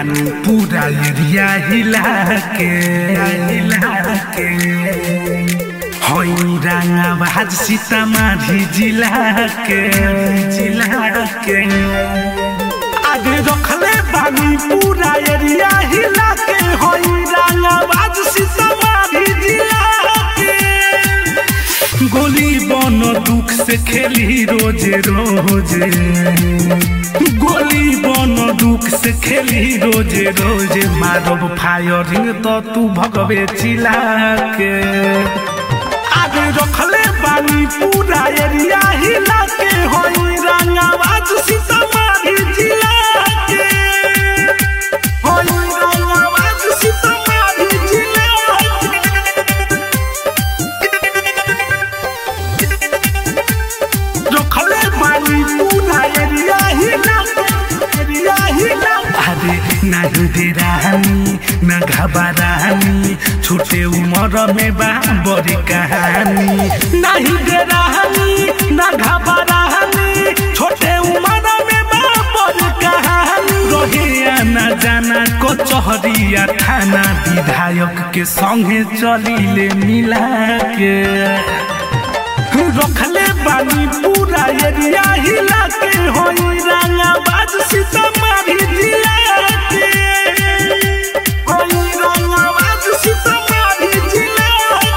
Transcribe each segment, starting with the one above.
बानी पूरा एरिया हिला के हिला के हई रंगाबाज सीतामाढ़ी जिला के जिला के आगे रखले बानी पूरा एरिया हिला के हई रंगाबाज सीतामाढ़ी जिला के गोली बन दुख से खेली रोजे रोजे गोली बन दुख से खेली रोजे रोजे मारब फायरिंग तो तू भगवे चिला के आगे रखले बानी पूरा एरिया हिला के होई रंगाबाज सीतामाढ़ी जिला के होई रंगाबाज सीतामाढ़ी जिला के रखले बानी पूरा एरिया हिला के एरिया हिला अरे नाही दे रानी न घबरानी छोटे उम्र में बा बड़ी कहानी नहीं दे रानी न घबरानी छोटे उम्र में बा बड़ी कहानी रहे आना जाना कचहरिया थाना विधायक के संगे चलिले मिला के रखले बानी पूरा एरिया हिला के होई रंगाबाज सीतामाढ़ी जिला के होई रंगाबाज सीतामाढ़ी जिला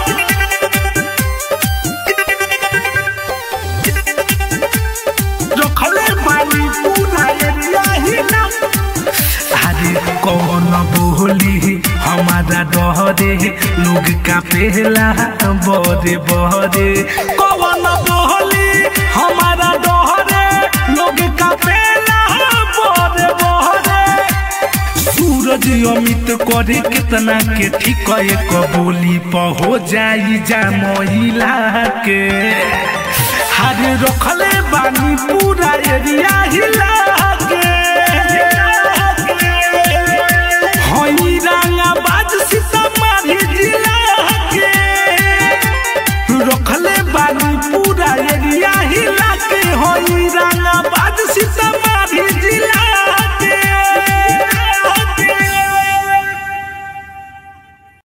के रखले बानी पूरा एरिया हिला अरे कौन बोली हमारा डहरे लोग का पहला बड़े बड़े कौन बोली हमारा डहरे लोग का पहला बड़े बड़े सूरज अमित करे कितना के ठीक एक बोली पर हो जाई जा महिला के हर रखले बानी पूरा एरिया हिला के हई रंगाबाज सीतामाढ़ी जिला